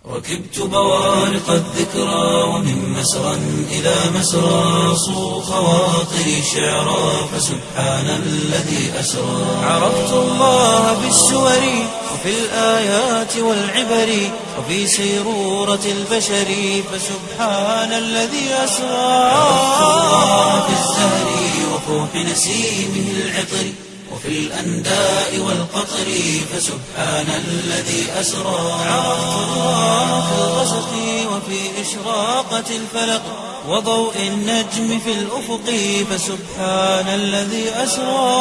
ركبت بوارق الذكرى ومن مسرى إلى مسرى صو خواطري شعرا فسبحان الذي أسرى عرفت الله بالسور وفي الآيات والعبر وفي سيرورة البشر فسبحان الذي أسرى عرفت الله بالزهر وفوح نسيمه العطر وفي الأنداء والقطر فسبحان الذي أسرى عرفت الله في الغسق وفي إشراقة الفلق وضوء النجم في الأفق فسبحان الذي أسرى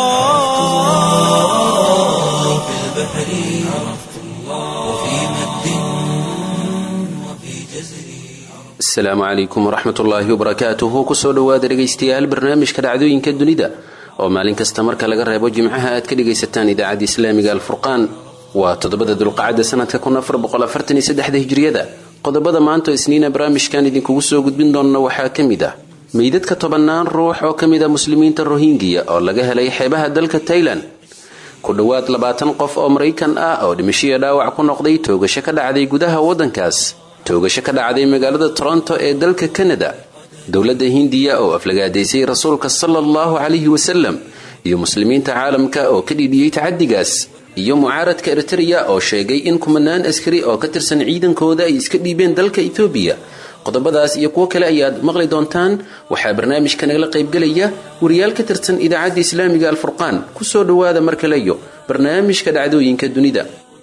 في البحر عرفت الله وفي مد وفي جزر asalaamu calaykum waraxmat ullaahi wabarakaatuhu kusoo dhowaada dhegaystayaal barnaamijka dhacdooyinka dunida oo maalin kasta marka laga reebo jimcaha aad ka dhegaysataan idaacadda islaamiga alfurqaan waa toddobada dulqacada sanadka hijriyada qodobada maanta isniina barnaamijkan idinkugu soo gudbin doonna waxaa ka mid ah meydadka tobannaan ruux oo ka mid a muslimiinta rohingiya oo laga helay xeebaha dalka tailan ku dhowaad labaatan qof oo maraykan ah oo dhimashiya dhaawac ku noqday toogasho ka dhacday gudaha waddankaas toogasho ka dhacday magaalada toronto ee dalka kanada dowladda hindiya oo aflagaadaysay rasuulka sala allahu calayhi wasalam iyo muslimiinta caalamka oo ka dhidhiyey tacadigaas iyo mucaaradka eritereya oo sheegay in kumanaan askari oo ka tirsan ciidankooda ay iska dhiibeen dalka etoobiya qodobadaas iyo kuwo kale ayaad maqli doontaan waxaa barnaamijka nagala qaybgelaya wariyaal ka tirsan idaacadda islaamiga alfurqaan kusoo dhowaada mar kaleyo barnaamijka dhacdooyinka dunida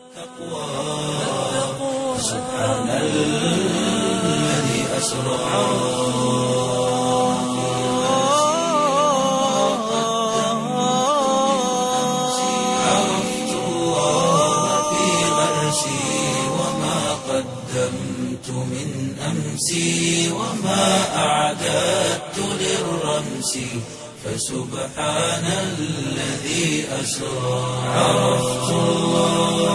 سبحان الذي أسرى عرفت الله في غرسي وما قدمت من أمسي وما أعددت للرمس فسبحان الذي أسرى عرفت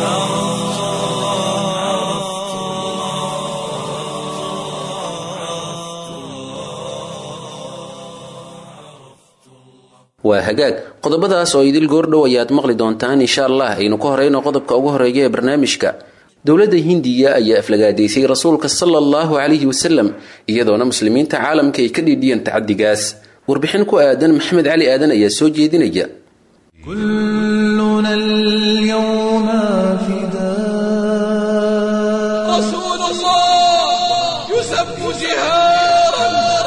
waa hagaag qodobadaas oo idil goordhow ayaad maqli doontaan insha allah aynu ka horeyno qodobka ugu horeeya ee barnaamijka dowladda hindiya ayaa aflagaadaysay rasuulka sala allahu calayhi wasalam iyadoona muslimiinta caalamka ay ka dhiidhiyeen tacadigaas warbixin ku aadan maxamed cali aadan ayaa soo jeedinaya كلنا اليوم فداء رسول الله يسب جهارا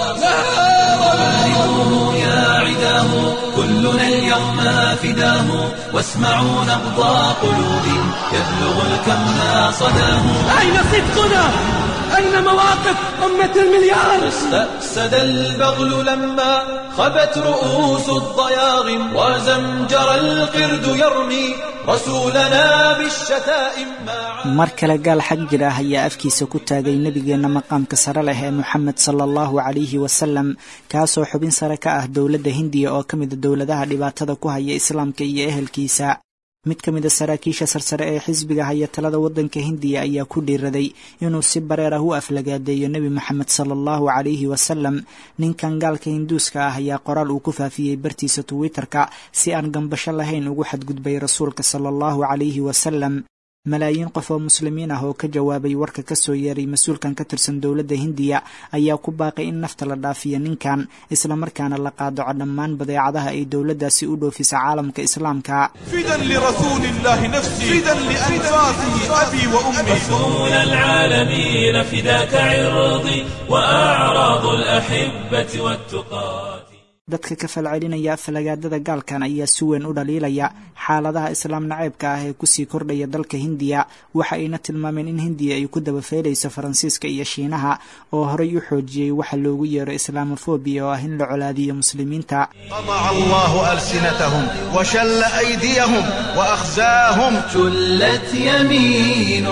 نهارا يا عداه كلنا اليوم فداه واسمعوا نبض قلوب يبلغ الكون صداه أين صدقنا أين مواقف أمة المليار استأسد البغل لما خبت رؤوس الضياغم وزمجر القرد يرمي رسولنا بالشتائم مع mar kale gaal xag jir ah ayaa afkiisa ku taagay nebigeenna maqaamka sare leh ee moxamed sala allahu calayhi wasalam kaasoo xubin sare ka ah dowladda hindiya oo ka mida dowladaha dhibaatada ku haya islaamka iyo ehelkiisa mid ka mid a saraakiisha sarsare ee xisbiga haya talada waddanka hindiya ayaa ku dhiiraday inuu si bareer ah u aflagaadeeyo nebi moxamed sala allahu calayhi wasalam ninkan gaalka hinduuska ah ayaa qoraal uu ku faafiyey bartiisa twitter-ka si aan gambasho lahayn ugu xadgudbay rasuulka sala allahu calayhi wasalam malaayiin qof oo muslimiin ah oo ka jawaabay warka ka soo yeeray mas-uulkan ka tirsan dowladda hindiya ayaa ku baaqay in nafta la dhaafiyo ninkan islamarkaana la qaadaco dhammaan badeecadaha ay dowladdaasi u dhoofisa caalamka islaamka فدا لرسول الله نفسي فدا لأنفاسه أبي وأمي رسول العالمين فداك عرضي وأعراض الأحبة والتقات dadka ka falcelinaya falagaadada gaalkan ayaa si weyn u dhaliilaya xaaladaha islaam naceybka ah ee kusii kordhaya dalka hindiya waxa ayna tilmaameen in hindiya ay ku dabafeelayso faransiiska iyo shiinaha oo horay u xoojiyey waxa loogu yeero islaamofobia oo ah in la colaadiyo muslimiinta طبع الله ألسنتهم وشل أيديهم وأخزاهم شلت يمين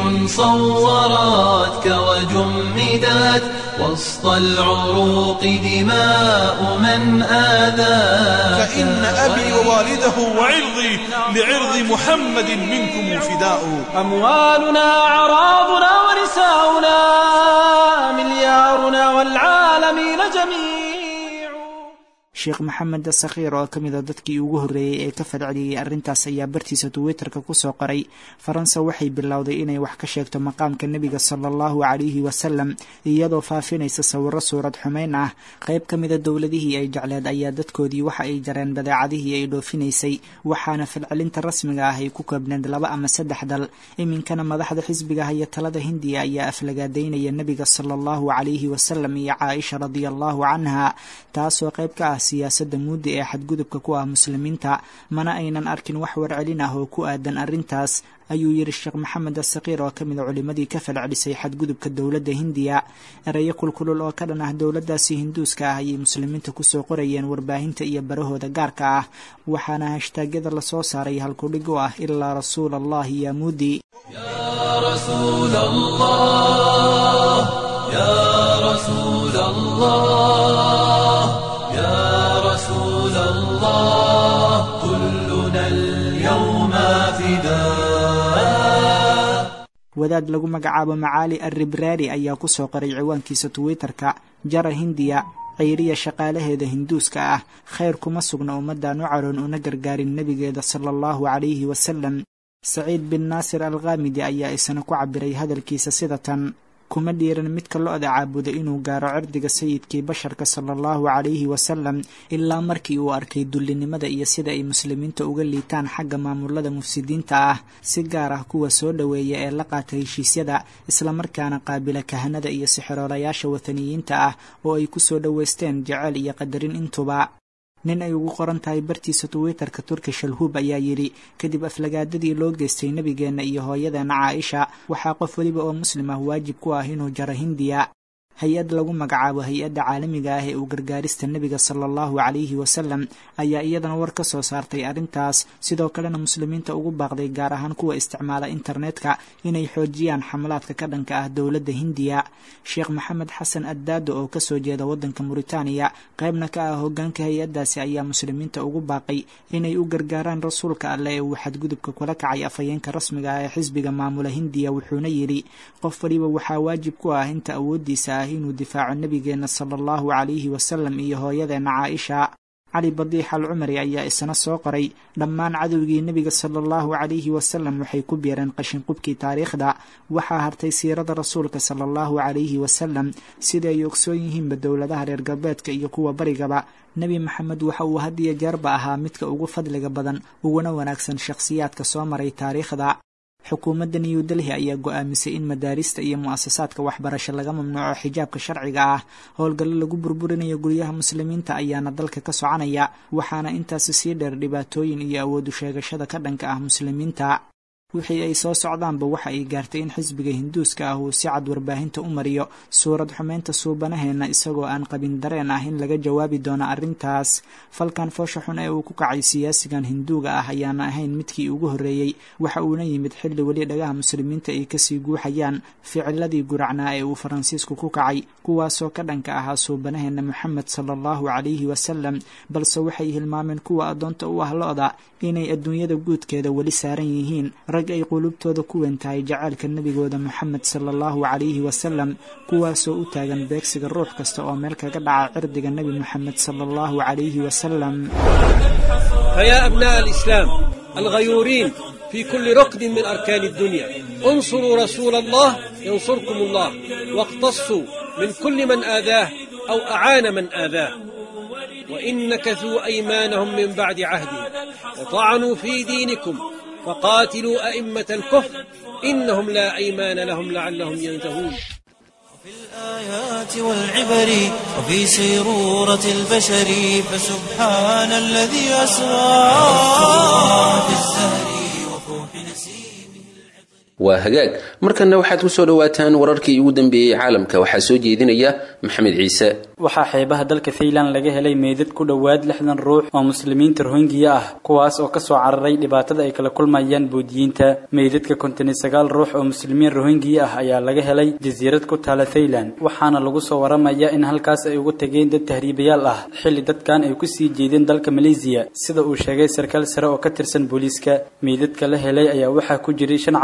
صورتك وجمدت وسط العروق دماء من آذاك فإن أبي ووالده وعرضي لعرض محمد منكم فداء أموالنا أعراضنا ونساؤنا مليارنا والعالمين جميع sheekh maxamed sakhiir oo ka mid a dadkii ugu horreeyey ee ka falceliyey arrintaas ayaa bartiisa twitterka kusoo qoray faransa waxay bilowday inay wax ka sheegto maqaamka nebiga sala allahu calayhi wasalam iyadoo faafinaysa sawiro suurad xumeyn ah qayb ka mida dowladihii ay jecleed ayaa dadkoodii waxa ay jareen badeecadihii ay dhoofinaysay waxaana falcelinta rasmiga ah ay ku koobneed laba ama saddex dal iminkana madaxda xisbiga haya talada hindiya ayaa aflagaadaynaya nebiga sala allahu calayhi wasalam iyo caaisha radia allahu canha taasoo qayb ka ah siyaasadda muudda ee xadgudubka ku ah muslimiinta mana aynan arkin wax warcelin ah oo ku aadan arrintaas ayuu yidhi sheekh maxamed asakiir oo ka mid a culimmadii ka falcelisay xadgudubka dowladda hindiya ereyo kulkulul oo ka dhan ah dowladdaasi hinduuska ah ayay muslimiinta kusoo qorayeen warbaahinta iyo barahooda gaarka ah waxaana hashtaagyada lasoo saaray halkudhig u ah ilaa rasuula allahi yaa muudi رسول الله يا رسول الله يا رسول الله كلنا اليوم فداء wadaad lagu magacaabo macaali arribraari ayaa kusoo qoray ciwaankiisa twitter-ka jara hindiya ceyriya shaqaalaheeda hinduuska ah khayr kuma sugna ummaddan u caroon una gargaarin nebigeeda sala allahu calayhi wasalam saciid bin naasir al khamidi ayaa isna ku cabiray hadalkiisa sida tan kuma dhiiran midka lo-da caabuda inuu gaaro cirdiga sayidkii basharka sala allahu calayhi wasalam ilaa markii uu arkay dullinimada iyo sida ay muslimiinta uga liitaan xagga maamulada mufsidiinta ah si gaar ah kuwa soo dhoweeya ee la qaata heshiisyada islamarkaana qaabila kahanada iyo sixiroolayaasha wathaniyiinta ah oo ay ku soo dhoweysteen jeceyl iyo qadarin intuba nin ay ugu qoran tahay bartiisa twitterka turki shalhuub ayaa yidhi kadib aflagaadadii loo geystay nebigeenna iyo hooyadeena caaisha waxaa qof weliba oo muslim ah waajib ku ah inuu jaro hindiya hay-ad lagu magacaabo hay-adda caalamiga ah ee uu gargaarista nebiga sala allahu calayhi wasalam ayaa iyadana war ka soo saartay arrintaas sidoo kalena muslimiinta ugu baaqday gaar ahaan kuwa isticmaala internetka inay xoojiyaan xamlaadka ka dhanka ah dowladda hindiya sheekh maxamed xasan addaado oo kasoo jeeda waddanka muritaaniya qaybna ka ah hoggaanka hay-addaasi ayaa muslimiinta ugu baaqay inay u gargaaraan rasuulka alleh ee uu xadgudubka kula kacay afhayeenka rasmiga ah ee xisbiga maamula hindiya wuxuuna yidhi qof waliba waxaa waajib ku ah inta awooddiisa ah inuu difaaco nebigeenna sala allahu calayhi wasalam iyo hooyadeenna caaisha cali badiix al cumari ayaa isna soo qoray dhammaan cadowgii nebiga sala allahu calayhi wasalam waxay ku biireen qashinqubkii taariikhda waxaa hartay siirada rasuulka sala allahu calayhi wasalam sida ay ogsoon yihiinba dowladaha reer galbeedka iyo kuwa barigaba nebi maxamed waxa uu had iyo jeerba ahaa midka ugu fadliga badan uguna wanaagsan shakhsiyaadka soo maray taariikhda xukuumadda new delhi ayaa go-aamisay in madaarista iyo mu-asasaadka waxbarasho laga mamnuuco xijaabka sharciga ah howlgallo lagu burburinayo guryaha muslimiinta ayaana dalka ka soconaya waxaana intaasi sii dheer dhibaatooyin iyo awoodu sheegashada ka dhanka ah muslimiinta wixii ay soo socdaanba waxa ay gaartay in xisbiga hinduuska ah uu si cad warbaahinta u mariyo suurad xumeynta suubanaheenna isagoo aan qabin dareen ah in laga jawaabi doono arrintaas falkan foosha xun ee uu ku kacay siyaasigan hinduuga ah ayaana ahayn midkii ugu horreeyey waxa uuna yimid xilli weli dhagaha muslimiinta ay kasii guuxayaan ficiladii guracnaa ee uu faransiisku ku kacay kuwaasoo ka dhanka ahaa suubanaheenna moxamed sala allahu calayhi wasalam balse waxay hilmaameen kuwa addoonta u ah lo-da inay adduunyada guudkeeda weli saaran yihiin rag ay qulubtooda ku weyn tahay jacaylka nebigooda moxamed sala allahu calayhi wasalam kuwaasoo u taagan beegsiga ruux kasta oo meel kaga dhaca cirdiga nebi moxamed sala allahu calayhi wasalam فيا أبناء الإسلام الغيورين في كل ركن من أركان الدنيا انصروا رسول الله ينصركم الله واقتصوا من كل من آذاه أو أعان من آذاه وإن نكثوا أيمانهم من بعد عهدهم وطعنوا في دينكم فقاتلوا أئمة الكفر إنهم لا أيمان لهم لعلهم ينتهون في الآيات والعبر وفي سيرورة البشر فسبحان الذي أسرى في الزهر وفوح نسيمه waa hagaag markanna waxaad kusoo dhawaataan wararkii ugu dambeeyey caalamka waxaa soo jeedinaya maxamed ciise waxaa xeebaha dalka thailand laga helay meydad ku dhowaad lixdan ruux oo muslimiinta rohingiya ah kuwaas oo kasoo cararay dhibaatada ay kala kulmayaan boodiyiinta meydadka konton iyo sagaal ruux oo muslimiin rohingiya ah ayaa laga helay jasiirad ku taala thailand waxaana lagu soo waramaya in halkaas ay ugu tageen dad tahriibayaal ah xilli dadkan ay kusii jeedeen dalka maleesiya sida uu sheegay sarkaal sare oo ka tirsan booliiska meydadka la helay ayaa waxaa ku jiray shan caruur ah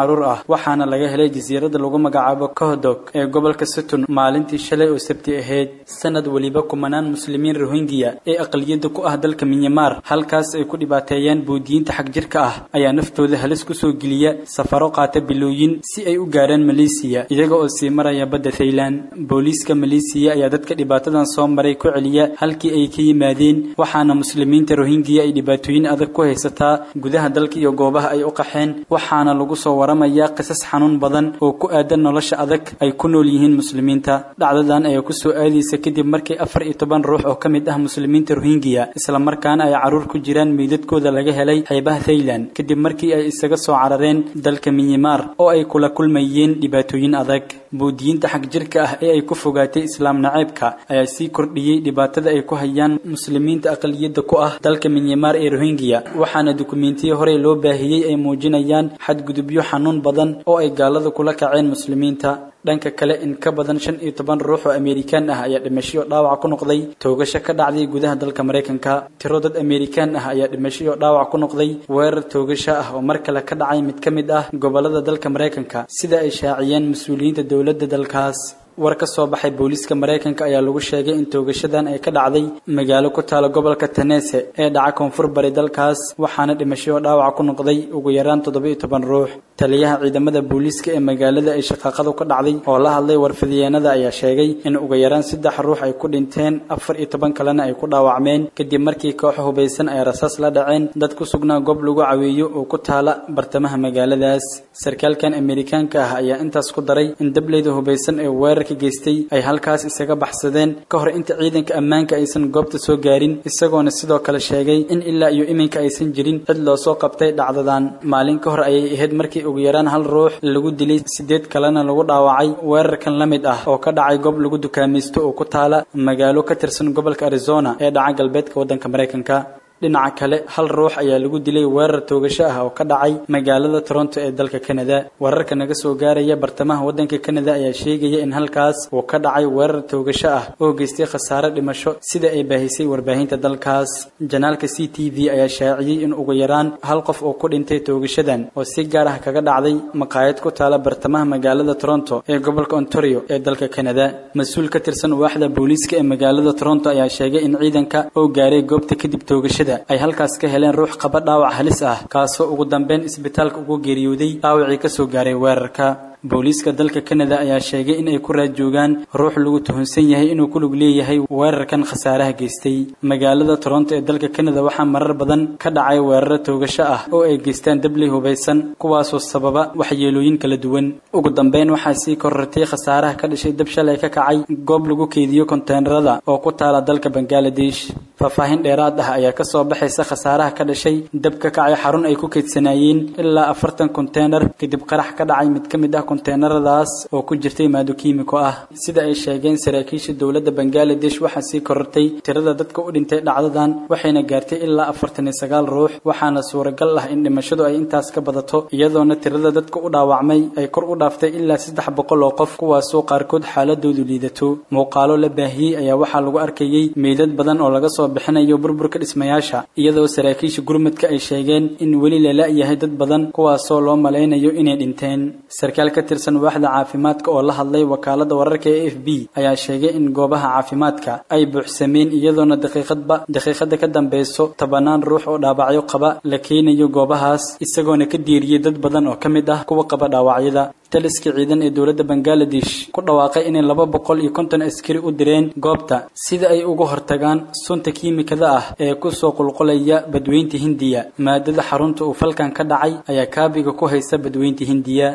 waxaana laga helay jasiiradda lagu magacaabo kohdog ee gobolka sutun maalintii shalay oo sabti ahayd sanad weliba kumanaan muslimiin rohingya ee aqliyadda ku ah dalka minyamar halkaas ay ku dhibaateeyaan buudiyiinta xagjirka ah ayaa naftooda halis kusoo geliya safaro qaata bilooyin si ay u gaaraan maleesiya iyaga oo sii maraya badda thailand booliiska maleesiya ayaa dadka dhibaatadan soo maray ku celiya halkii ay ka yimaadeen waxaana muslimiinta rohingya ay dhibaatooyin adag ku haysataa gudaha dalka iyo goobaha ay u qaxeen waxaana lagu soo waramayaa qisas xanuun badan oo ku aadan nolosha adag ay ku nool yihiin muslimiinta dhacdadan ayaa kusoo aadaysa kadib markii afar iyo toban ruux oo ka mid ah muslimiinta rohingya islamarkaana ay caruur ku jiraan meydadkooda laga helay xeebaha thailand kadib markii ay isaga soo carareen dalka minyamar oo ay kula kulmayeen dhibaatooyin adag buudiyiinta xag jirka ah ee ay ku fogaatay islaam naceebka ayaa sii kordhiyey dhibaatada ay ku hayaan muslimiinta aqliyadda ku ah dalka minyamar ee rohingya waxaana dukumentiyo horey loo baahiyey ay muujinayaan xadgudubyo xanuun badan oo ay gaalada kula kaceen muslimiinta dhanka kale in ka badan shan iyo toban ruux oo amerikaan ah ayaa dhimasho dhaawac ku noqday toogasho ka dhacday gudaha dalka maraykanka tiro dad amerikaan ah ayaa dhimasho dhaawac ku noqday weerar toogasho ah oo mar kale ka dhacay mid ka mid ah gobolada dalka maraykanka sida ay shaaciyeen mas-uuliyiinta dowladda dalkaas war ka soo baxay booliiska maraykanka ayaa lagu sheegay in toogashadan ay ka dhacday magaalo ku taala gobolka tanese ee dhaca koonfur bari dalkaas waxaana dhimasho dhaawac ku noqday ugu yaraan toddoba iyo toban ruux taliyaha ciidamada booliiska ee magaalada ay shaqaaqadu ka dhacday oo la hadlay warfidiyeenada ayaa sheegay in ugu yaraan saddex ruux ay ku dhinteen afar iyo toban kalena ay ku dhaawacmeen kadib markii koox hubaysan ay rasaas la dhaceen dad ku sugnaa goob lagu caweeyo oo ku taala bartamaha magaaladaas sarkaalkan amerikaanka ah ayaa intaas ku daray in dableyda hubaysan ee weerar geystay ay halkaas isaga baxsadeen ka hor inta ciidanka ammaanka aysan goobta soo gaarin isagoona sidoo kale sheegay in ilaa iyo iminka aysan jirin cid loo soo qabtay dhacdadan maalin ka hor ayay ahayd markii ugu yaraan hal ruux lagu dilay sideed kalena lagu dhaawacay weerarkan la mid ah oo ka dhacay goob lagu dukaamaysto oo ku taala magaalo ka tirsan gobolka arizona ee dhaca galbeedka waddanka maraykanka dhinaca kale hal ruux ayaa lagu dilay weerar toogasho ah oo ka dhacay magaalada toronto ee dalka canada wararka naga soo gaaraya bartamaha waddanka canada ayaa sheegaya in halkaas uu ka dhacay weerar toogasho ah oo geystay khasaare dhimasho sida ay baahisay warbaahinta dalkaas janaalka c t v ayaa shaaciyey in ugu yaraan hal qof oo ku dhintay toogashadan oo si gaar ah kaga dhacday maqaayad ku taala bartamaha magaalada toronto ee gobolka ontario ee dalka canada mas-uul ka tirsan waaxda booliiska ee magaalada toronto ayaa sheegay in ciidanka oo gaaray goobta kadib toogashada ay halkaas ka heleen ruux qaba dhaawac halis ah kaasoo ugu dambeyn isbitaalka ugu geeriyooday dhaawacii ka soo gaaray weerarka booliiska dalka canada ayaa sheegay in ay ku raad joogaan ruux lagu tuhunsan yahay inuu ku lug leeyahay weerarkan khasaaraha geystay magaalada toronto ee dalka canada waxaa marar badan ka dhacay weeraro toogasho ah oo ay geystaan dabley hubaysan kuwaasoo sababa waxyeelooyin kala duwan ugu dambeyn waxaa sii korortay khasaaraha ka dhashay dab shalay ka kacay goob lagu keydiyo konteenarada oo ku taala dalka bangaladesh faahfaahin dheeraad ah ayaa kasoo baxaysa khasaaraha ka dhashay dab ka kacay xarun ay ku keydsanaayeen ilaa afartan konteenar kadib qarax ka dhacay mid ka mid ah konteenaradaas oo ku jirtay maado kiimiko ah sida ay sheegeen saraakiisha dowladda bangaladesh waxaa sii korortay tirada dadka u dhintay dhacdadan waxayna gaartay ilaa afartan iyo sagaal ruux waxaana suuragal ah in dhimashadu ay intaas ka badato iyadoona tirada dadka u dhaawacmay ay kor u dhaaftay ilaa saddex boqol oo qof kuwaasoo qaarkood xaaladoodu liidato muuqaalo la baahiyey ayaa waxaa lagu arkayey meydad badan oo laga soo bixinayo burburka dhismayaasha iyadoo saraakiisha gurmadka ay sheegeen in weli la la-yahay dad badan kuwaasoo loo malaynayo inay dhinteen sarkaal ka tirsan waaxda caafimaadka oo la hadlay wakaalada wararka ee f b ayaa sheegay in goobaha caafimaadka ay buuxsameen iyadoona daqiiqadba daqiiqada ka dambeyso tobanaan ruux oo dhaawacyo qaba la keenayo goobahaas isagoona ka diiriyey dad badan oo ka mid ah kuwa qaba dhaawacyada taliska ciidan ee dowladda bangaladesh ku dhawaaqay inay laba boqol iyo konton askari u direen goobta sida ay uga hortagaan sunta kiimikada ah ee kusoo qulqulaya badweynta hindiya maadada xarunta uu falkan ka dhacay ayaa kaabiga ku haysa badweynta hindiya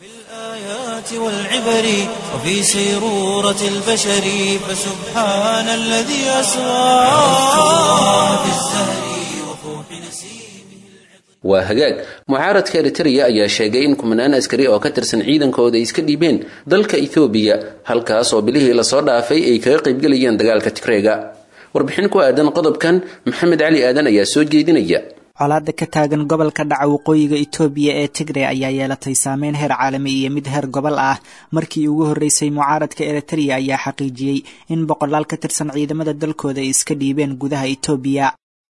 والعبر وفي سيرورة البشر فسبحان الذي أسرى في الزهر وفوح نسيمه waa hagaag mucaaradka eritrea ayaa sheegay in kumanaan askari oo ka tirsan ciidankooda ay iska dhiibeen dalka ethoobiya halkaas oo bilihii lasoo dhaafay ay kaga qaybgelayeen dagaalka tigreega warbixin ku aadan qodobkan maxamed cali aadan ayaa soo jeedinaya colaada ka taagan gobolka dhaca waqooyiga itoobiya ee tigre ayaa yeelatay saameyn heer caalami iyo mid heer gobol ah markii ugu horreysay mucaaradka eritrea ayaa xaqiijiyey in boqolaal ka tirsan ciidamada dalkooda ay iska dhiibeen gudaha itoobiya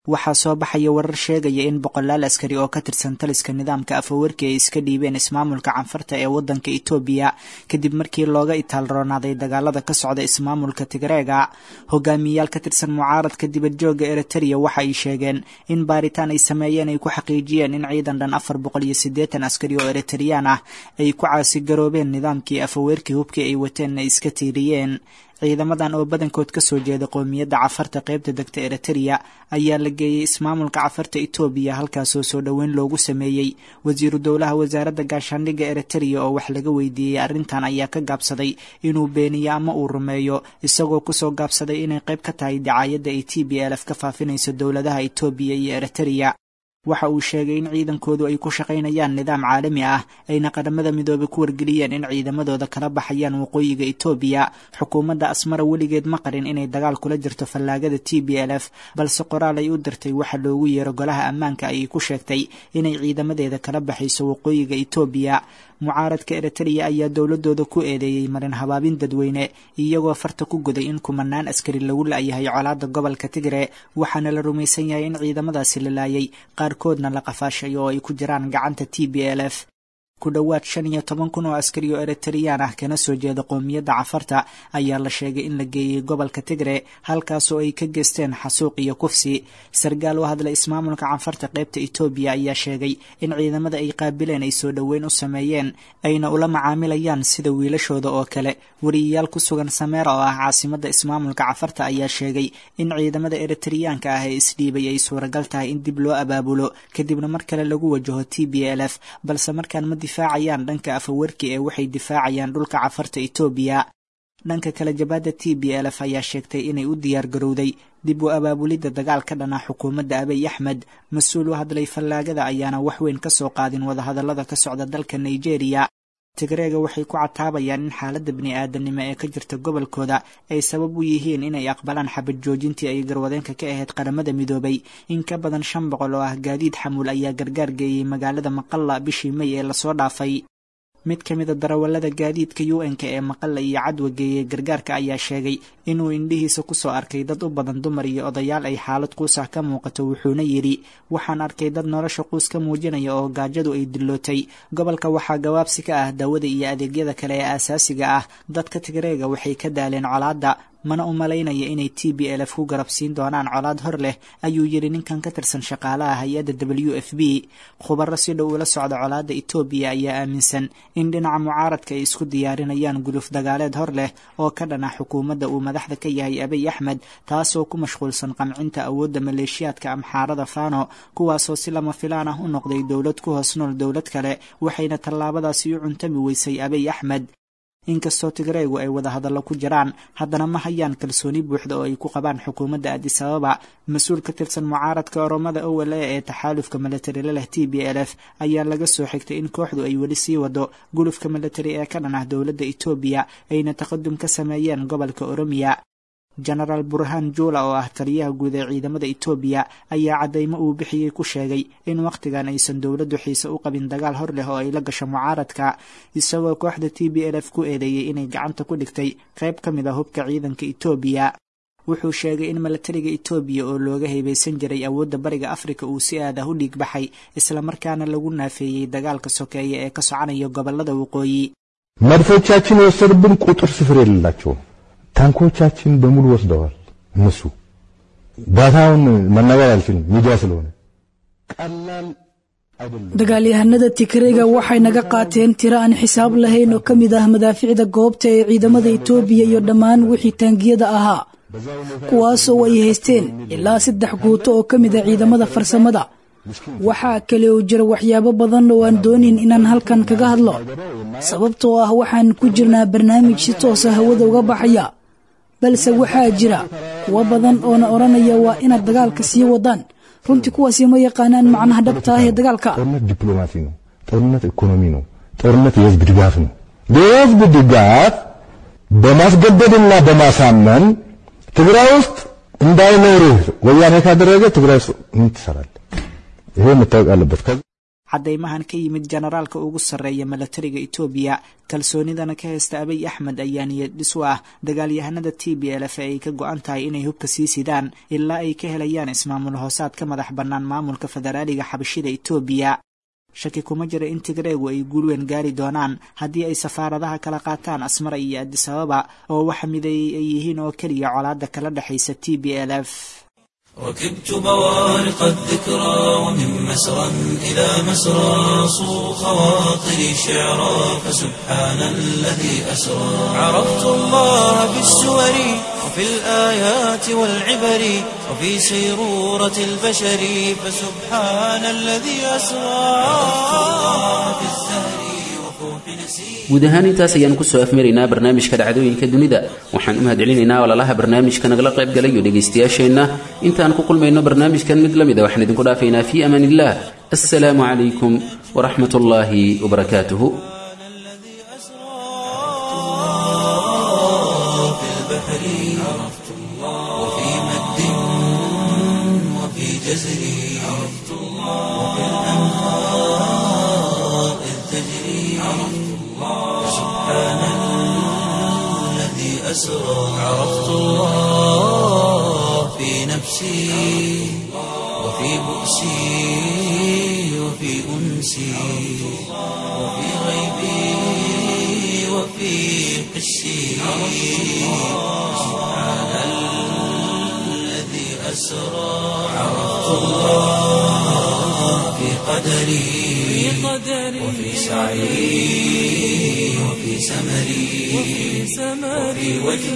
waxaa soo baxaya warar sheegaya in boqolaal askari oo ka tirsan taliska nidaamka afawarki ay iska dhiibeen ismaamulka canfarta ee waddanka itoobiya kadib markii looga itaalroonaaday dagaalada ka socda ismaamulka tigreega hogaamiyayaal ka tirsan mucaaradka dibadjooga eritrea waxa ay sheegeen in baaritaan ay sameeyeen ay ku xaqiijiyeen in ciidan dhan afar boqol iyo siddeetan askari oo eritreyaan ah ay ku caasigaroobeen nidaamkii afaweerkii hubkii ay wateenna iska tiiriyeen ciidamadan oo badankood ka soo jeeda qowmiyadda cafarta qaybta degta eritrea ayaa la geeyey ismaamulka cafarta itoobiya halkaasoo soo dhoweyn loogu sameeyey wasiiru dowlaha wasaaradda gaashaandhigga eritrea oo wax laga weydiiyey arrintan ayaa ka gaabsaday inuu beeniyo ama uu rumeeyo isagoo kusoo gaabsaday inay qayb ka tahay dacaayadda ay t b lf ka faafinayso dowladaha itoobiya iyo eritrea waxa uu sheegay in ciidankoodu ay ku shaqaynayaan nidaam caalami ah ayna qaramada midoobay ku wargeliyeen in ciidamadooda kala baxayaan waqooyiga itoobiya xukuumadda asmara weligeed ma qarin inay dagaal kula jirto fallaagada t b l f balse qoraal ay u dirtay waxa loogu yeero golaha ammaanka ayay ku sheegtay inay ciidamadeeda kala baxayso waqooyiga itoobiya mucaaradka eritrea ayaa dowladooda ku eedeeyey marin habaabin dadweyne iyagoo farta ku guday in kumanaan askari lagu la-yahay colaada gobolka tigre waxaana la rumaysan yahay in ciidamadaasi la laayay qaarkoodna la qafaashay oo ay ku jiraan gacanta t b l f ku dhowaad shan iyo toban kun oo askari oo eritreyaan ah kana soo jeeda qowmiyadda cafarta ayaa la sheegay in la geeyey gobolka tigre halkaasoo ay ka geysteen xasuuq iyo kufsi sargaal u hadlay ismaamulka canfarta qaybta etoobiya ayaa sheegay in ciidamada ay qaabileen ay soo dhoweyn u sameeyeen ayna ula macaamilayaan sida wiilashooda oo kale wariyayaal ku sugan sameera oo ah caasimadda ismaamulka cafarta ayaa sheegay in ciidamada eritreyaanka ah ee isdhiibay ay suuragal tahay in dib loo abaabulo kadibna mar kale lagu wajaho t b l f balse markaan ma difaacayaan dhanka afawerki ee waxay difaacayaan dhulka cafarta etoobiya dhanka kale jabaadda t b l f ayaa sheegtay inay u diyaar garowday dib u abaabulidda dagaal ka dhana xukuumadda abiy axmed mas-uul u hadlay fallaagada ayaana wax weyn ka soo qaadin wadahadallada ka socda dalka nigeria tigreega waxay ku cataabayaan in xaaladda bini-aadamnimo ee ka jirta gobolkooda ay sabab u yihiin inay aqbalaan xabad joojintii ay garwadeenka ka ahayd qaramada midoobay in ka badan shan boqol oo ah gaadiid xamuul ayaa gargaar geeyey magaalada maqalla bishii may ee lasoo dhaafay mid ka mid a darawallada gaadiidka u n-ka ee maqalla iyo cadwa geeyey gargaarka ayaa sheegay inuu indhihiisa kusoo arkay dad u badan dumar iyo odayaal ay xaalad quusah ka muuqato wuxuuna yidhi waxaan arkay dad nolosha quus ka muujinaya oo gaajadu ay dillootay gobolka waxaa gabaabsi ka ah daawada iyo adeegyada kale ee aasaasiga ah dadka tigreega waxay ka daaleen colaadda mana u malaynaya inay t b l f ku garabsiin doonaan colaad hor leh ayuu yidhi ninkan ka tirsan shaqaalaha hay-adda w f b khubaro si dhow ula socda colaadda etoobiya ayaa aaminsan in dhinaca mucaaradka ay isku diyaarinayaan guluf dagaaleed hor leh oo ka dhana xukuumadda uu madaxda ka yahay abiy axmed taasoo ku mashquulsan qamcinta awoodda maleeshiyaadka amxaarada fano kuwaasoo si lama filaan ah u noqday dowlad ku hoos nool dowlad kale waxayna tallaabadaasi u cuntami weysay abiy axmed inkastoo tigreegu ay wada hadallo ku jiraan haddana ma hayaan kalsooni buuxda oo ay ku qabaan xukuumadda adis ababa mas-uul ka tirsan mucaaradka oromada owel e ee taxaalufka milatari leh t b l f ayaa laga soo xigtay in kooxdu ay weli sii wado gulufka milatari ee ka dhan ah dowladda etoobiya ayna taqadum ka sameeyeen gobolka oromiya genaraal burhaan juula oo ah taliyaha guud ee ciidamada etoobiya ayaa caddaymo uu bixiyey ku sheegay in wakhtigan aysan dowladdu xiise u qabin dagaal hor leh oo ay la gasho mucaaradka isagoo kooxda t b l f ku eedeeyey inay gacanta ku dhigtay qayb ka mid a hubka ciidanka etoobiya wuxuu sheegay in milatariga etoobiya oo looga heybeysan jiray awoodda bariga afrika uu si aad ah u dhiig baxay islamarkaana lagu naafeeyey dagaalka sokeeye ee ka soconaya gobolada waqooyi መድፎቻችን የወሰዱብን ቁጥር ስፍር የሌላቸውም ታንኮቻችን በሙሉ ወስደዋል። እነሱ ዳታውን መናገር አልችልም ሚዲያ ስለሆነ ቀላል አይደለም። dagaalyahanada tigreega waxay naga qaateen tiro aan xisaab lahayn oo ka mid ah madaaficda goobta ee ciidamada etoobiya iyo dhammaan wixii taangiyada ahaa kuwaasoo ay haysteen ilaa saddex guuto oo ka mid ah ciidamada farsamada waxaa kale oo jira waxyaabo badan oo aan doonin inaan halkan kaga hadlo sababtoo ah waxaan ku jirnaa barnaamij si toosa hawada uga baxaya balse waxaa jira kuwo badan oona odhanaya waa inaad dagaalka sii wadaan runtii kuwaasi ma yaqaanaan macnaha dhabta ah ee dagaalka ጦርነት ዲፕሎማሲ ነው። ጦርነት ኢኮኖሚ ነው። ጦርነት የህዝብ ድጋፍ ነው። የህዝብ ድጋፍ በማስገደድና በማሳመን ትግራይ ውስጥ እንዳይኖርህ ወያኔ ካደረገ ትግራይ ውስጥ ምን ትሰራለህ? ይሄ መታወቅ አለበት። caddaymahan ka yimid jenaraalka ugu sarreeya milatariga etoobiya kalsoonidana ka haysta abiy axmed ayaa niyad dhis u ah dagaalyahanada t b l f ee ay ka go-an tahay inay hubka sii sidaan ilaa ay ka helayaan ismaamul hoosaad ka madax bannaan maamulka federaaliga xabashida etoobiya shaki kuma jira in tigreegu ay guulweyn gaari doonaan haddii ay safaaradaha kala qaataan asmara iyo adisababa oo waxa mideeyey ay yihiin oo keliya colaadda kala dhexaysa t b l f ركبت بوارق الذكرى ومن مسرى إلى مسرى صو خواطري شعرا فسبحان الذي أسرى عرفت الله بالسور وفي الآيات والعبر وفي سيرورة البشر فسبحان الذي أسرى عرفت الله بالزهر وفوح نسير guud ahaan intaas ayaanu kusoo afmaraynaa barnaamijka dhacdooyinka dunida waxaan u mahadcelinaynaa walaalaha barnaamijka nagala qayb galay iyo dhegaystayaasheenna intaan ku kulmayno barnaamijkan mid la mid a waxaan idinku dhaafaynaa fii amaan illah assalaamu calaykum waraxmat ullaahi wabarakaatuhu في البحر عرفت الله وفي مد وفي جزر عرفت الله وفي الأنهار إذ تجري عرفت الله سبحان الذي أسرى عرفت الله في نفسي وفي بؤسي وفي أنسي وفي غيبي وفي قسي سبحان الذي أسرى عرفت الله في قدري وفي سعي وفي سمري وفي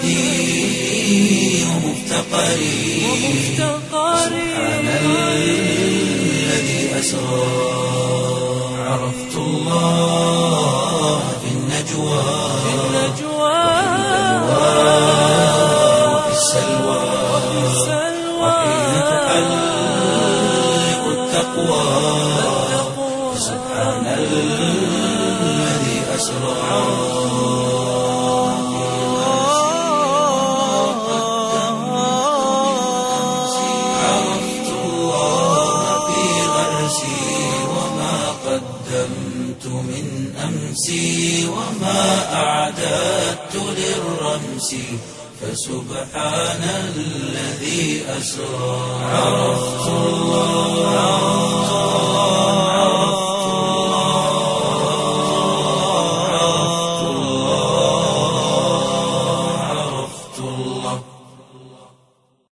وجدي ومفتقري سبحان الذي أسرى عرفت الله في النجوى وفي السلوى وحين تحلق التقوى سبحان الذي أسرى عرفت الله في غرسي وما قدمت من أمسي وما أعددت للرمس فسبحان الذي أسرى عرفت الله